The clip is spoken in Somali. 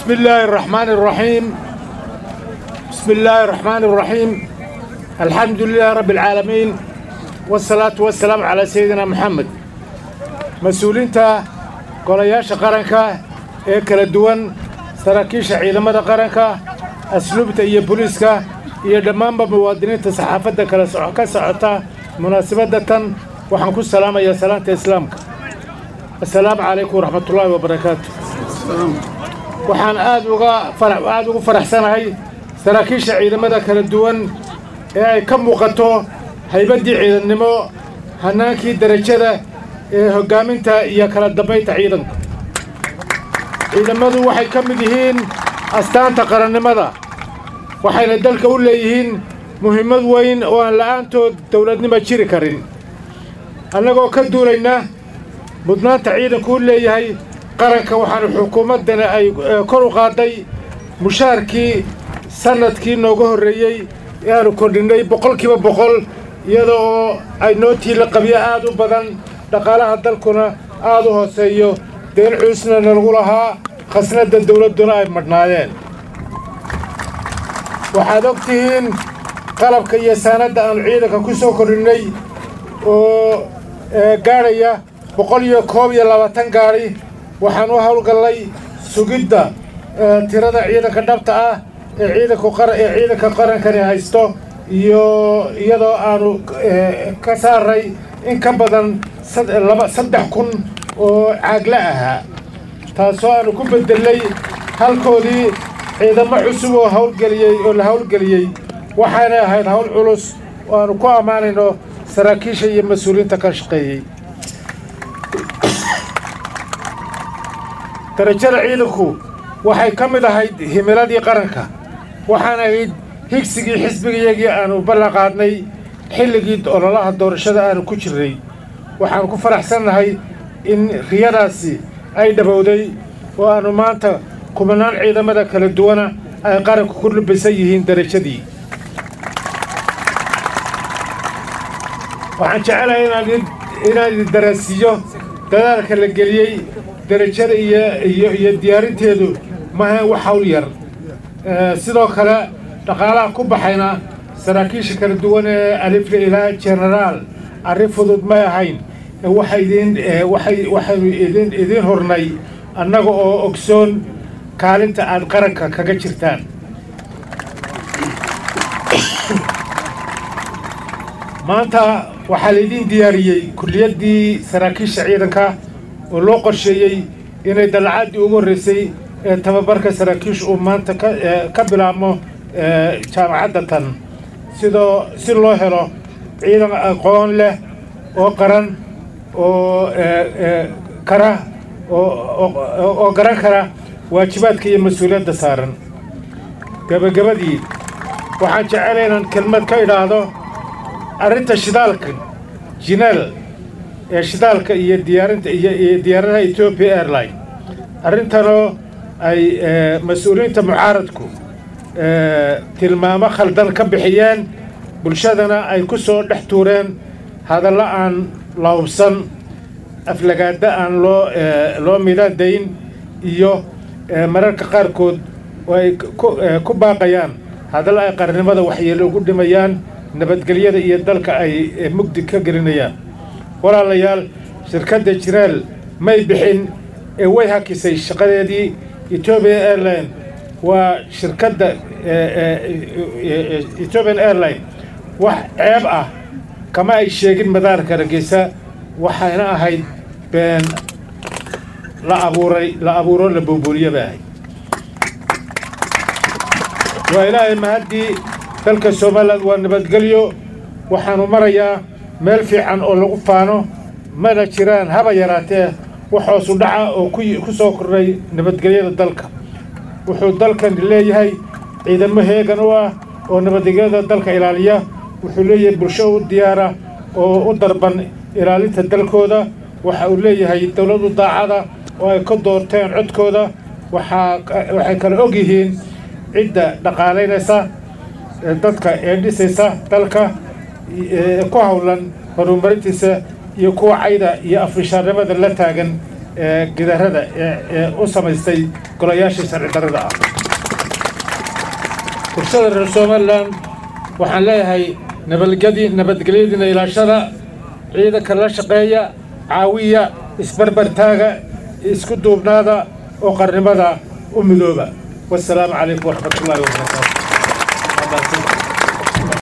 بسم الله الرحمن الرحيم بسم الله الرحمن الرحيم الحمد لله رب العالمين والصلاة والسلام على سيدنا محمد mas-uuliinta golayaasha qaranka ee kala duwan saraakiisha ciidamada qaranka asluubta iyo booliiska iyo dhammaanba muwaadiniinta saxaafadda kala soco ka socota munaasabadda tan waxaan ku salaamayaa salaanta islaamka assalaamu calaykum waraxmatullaahi wabarakaatu waxaan aad uga fara- aad ugu faraxsanahay saraakiisha ciidamada kala duwan ee ay ka muuqato haybaddii ciidannimo hannaankii derajada ee hoggaaminta iyo kala dambaynta ciidanka ciidamadu waxay ka mid yihiin astaanta qarannimada waxayna dalka u leeyihiin muhiimad weyn oo aan la'aantood dowladnimo jiri karin annagoo ka duulayna mudnaanta ciidanku u leeyahay qaranka waxaanu xukuumaddana ay eh, kor u qaaday mushaarkii sannadkii nooga horreeyey ee aanu kordhinnay boqolkiiba boqol iyada oo ay nootii la qabyo aad u badan dhaqaalaha dalkuna aad u hooseeyo deen cuusna nalagu lahaa khasnadda dawladduna ay madhnaadeen waxaad og tihiin qalabka iyo saanadda aanu ciidanka ku soo kordhinnay oo ee, gaadhaya boqol iyo koob iyo labaatan gaadhi waxaan u howlgallay sugidda ee, tirada ciidanka dhabta ah ee ciidanku qara ee ciidanka qarankani haysto iyo iyadoo aanu ee, ka saaray in ka badan sad- laba saddex kun oo caagla ahaa taasoo aanu ku beddelay halkoodii ciidamo cusub oo howlgeliyey oo la howlgeliyey waxaanay ahayd hawl culus oo aanu ku ammaanayno saraakiisha iyo mas-uuliyiinta ka shaqeeyey darajada ciidanku waxay ka mid ahayd himiladii qaranka waxaan ahayd higsigii xisbigayagii aanu ballan qaadnay xilligii ololaha doorashada aanu ku jirnay waxaan ku faraxsannahay in riyadaasi ay dhabowday oo aanu maanta kumanaan ciidamada kala duwana ay qaranku ku lubisan yihiin darajadii waxaan jecelahay inaan idin- inaan idin darasiiyo dadaalka la geliyey derajada iyo iyo iyo diyaarinteedu maha wax hawl yar Eh, sidoo kale dhaqaalaha ku baxayna saraakiisha kala duwan ee alifle ilaa genaraal arrin fudud may ahayn Eh, waxay idin eh, waxay waxaynu idin idin hornay annaga oo ogsoon kaalinta aad qaranka kaga jirtaan maanta waxaa laydin diyaariyey kulliyaddii saraakiisha ciidanka oo loo qorsheeyey inay dallacaddii ugu horreysay ee tababarka saraakiisha uu maanta ka ee, ka bilaabmo ee, jaamacadda tan sidoo si loo helo ciidan aqoon leh oo qaran oo ee, ee, kara oo oo- oo garan kara waajibaadka iyo mas-uuliyadda saaran gabagabadii waxaan jecelahay inaan kelmad ka idhaahdo arrinta shidaalka jinaal ee shidaalka iyo diyaarinta iyo iyo diyaaradaha Ethiopia Airline arrintanoo ay ee, mas-uuliyiinta mucaaradku ee, tilmaamo khaldan ka bixiyeen bulshadana ay ku soo dhex tuureen hadallo aan la hubsan aflagaada aan loo ee, loo midadayn iyo ee, mararka qaarkood oo ay ku- ee, ku baaqayaan hadallo ay qarnimada waxyeello ugu dhimayaan nabadgelyada iyo dalka ay ee, mugdi ka gelinayaan walaalayaal shirkadda jiraal may bixin ee way hakisay shaqadeedii Ethiopian Airline waa shirkadda ee, ee, ee, ee, Ethiopian Airline wax ceeb ah kama ay sheegin madaarka Hargeysa waxayna ahayd been la abuuray la abuuro la buubuuriye bay ahayd waa ilaahay mahaddii dalka somaliland waa nabadgelyo waxaanu marayaa meel fiican oo lagu faano mana jiraan haba yaraatee wax hoosu dhaca oo ku yi- ku soo kordhay nabadgelyada dalka wuxuu dalkan leeyahay ciidamo heegan u ah oo nabadgelyada dalka ilaaliya wuxuu leeyahay bulsho u diyaara oo u darban ilaalinta dalkooda waxa uu leeyahay dowladu daacada oo ay ka doorteen codkooda waxaa waxay kala og yihiin cidda dhaqaalaynaysa ee dadka ee dhisaysa dalka ee ku howlan horumarintiisa iyo kuwa cayda iyo afrishaarnimada la taagan gidarada ee u samaystay golayaashii sharci darrada ah bulshada reer somalilan waxaan leeyahay nabadgedi nabadgelyadiina ilaashada ciidanka la shaqeeya caawiya isbarbartaaga isku duubnaada oo qarnimada u midooba wasalaamu calaykum waraxmat ullahi wabarakaatu